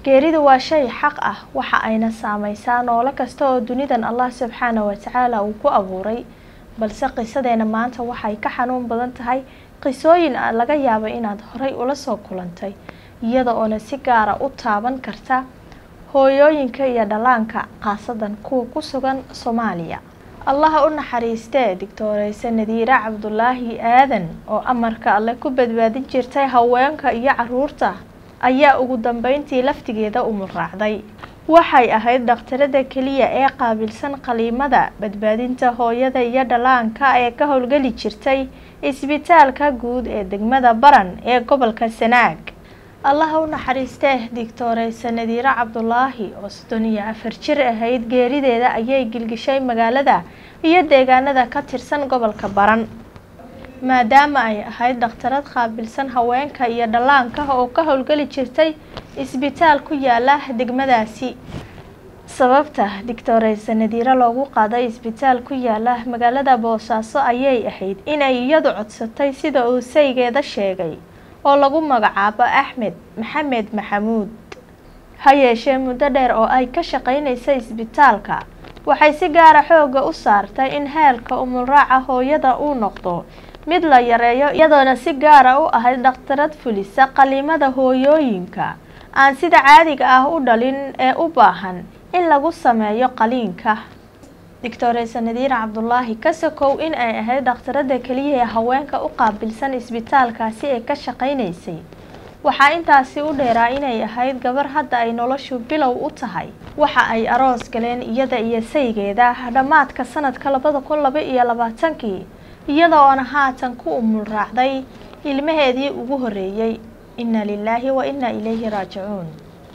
geeridu waa shay xaq ah waxa ayna saameysaa noolo kasta oo dunidan allah subxaana watacaala uu ku abuuray balse qisadeena maanta waxay ka xanuun badan tahay qisooyin laga yaabo inaad horay ula soo kulantay iyada oona si gaara u taaban karta hooyooyinka iyo dhallaanka khaasadan kuwa ku sugan soomaaliya allaha u naxariistee digtooreyse nadiire cabdulaahi aadan oo amarka alle ku badbaadin jirtay haweenka iyo caruurta ayaa ugu dambeyntii laftigeeda umulraacday waxay ahayd dhakhtarada keliya ee qaabilsan qaliimada badbaadinta hooyada iyo dhallaanka ee ka howlgeli jirtay isbitaalka guud ee degmada baran ee gobolka sanaag allaha u naxariistee digtooreyse nadiire cabdulaahi oo soddon iyo afar jir ahayd geerideeda ayay gilgishay magaalada iyo deegaanada ka tirsan gobolka baran maadaama ay ahayd dhakhtarad qaabilsan haweenka iyo dhallaanka oo ka howlgeli jirtay isbitaal ku yaala degmadaasi sababta digtooreyse nadiire loogu qaaday isbitaal ku yaala magaalada boosaaso ayay ahayd inay iyadu codsatay sida uu saygeeda sheegay oo lagu magacaabo axmed maxamed maxamuud ha yeeshee muddo dheer oo ay ka shaqeynaysa isbitaalka waxay si gaara xooga u saartay in heelka umulraaca hooyada uu noqdo mid la yareeyo iyadoona si gaara u ahayd dhakhtarad fulisa qaliimada hooyooyinka aan sida caadiga ah u dhalin ee u baahan in lagu sameeyo qaliinka doctoreyse nadiire cabdulaahi ka sokow in ay ahayd dhakhtarada keliya ee haweenka u qaabilsan isbitaalkaasi ee ka shaqeynaysay waxaa intaasi u dheeraa inay ahayd gabar hadda ay noloshu bilow u tahay waxa ay aroos galeen iyada iyo saygeeda dhammaadka sanadka labada kun laba iyo labaatankii iyada oona haatan ku umul raacday ilmaheedii ugu horeeyey inna lilaahi wa inna ilayhi raajicuun